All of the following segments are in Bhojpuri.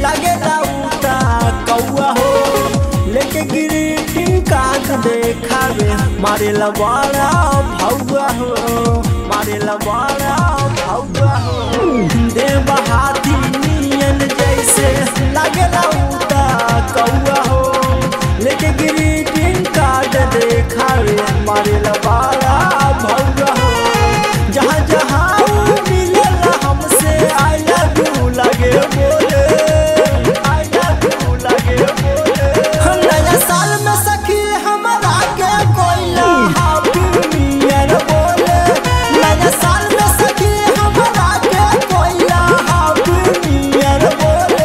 लगे उता कौआ हो लेके ग्रीटिंग कार्ड देखावे मारे लबाड़ा भौआ हो मारे लबाड़ा भौआ हो देव हाथी नियन जैसे लगे उता कौआ हो लेके ग्रीटिंग कार्ड देखावे मारे लबाड़ा भौआ हो जहाँ जहाँ मिलेला हमसे आई लव यू लगे बोले आई लव यू लगे बोले हम नया साल में सखी हमरा के कोइला हैप्पी न्यू ईयर बोले नया साल में सखी हमरा के कोइला हैप्पी न्यू ईयर बोले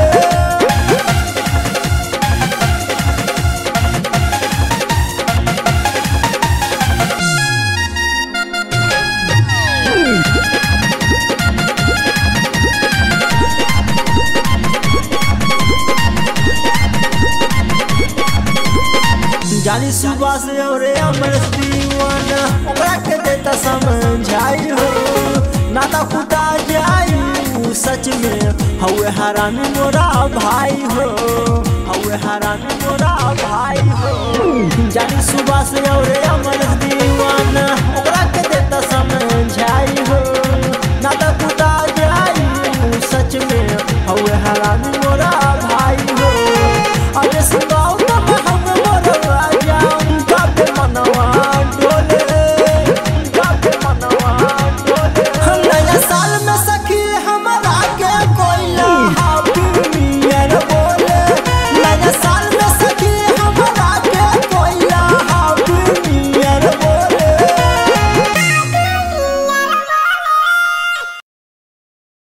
जानी सुबह से और अमर दीवाना ओकरा के देता समझाई हो नाता कुटा जाई ऊ सच में हवे हरामी मोरा भाई हो हवे हरामी मोरा भाई हो जानी सुबह से और अमर दीवाना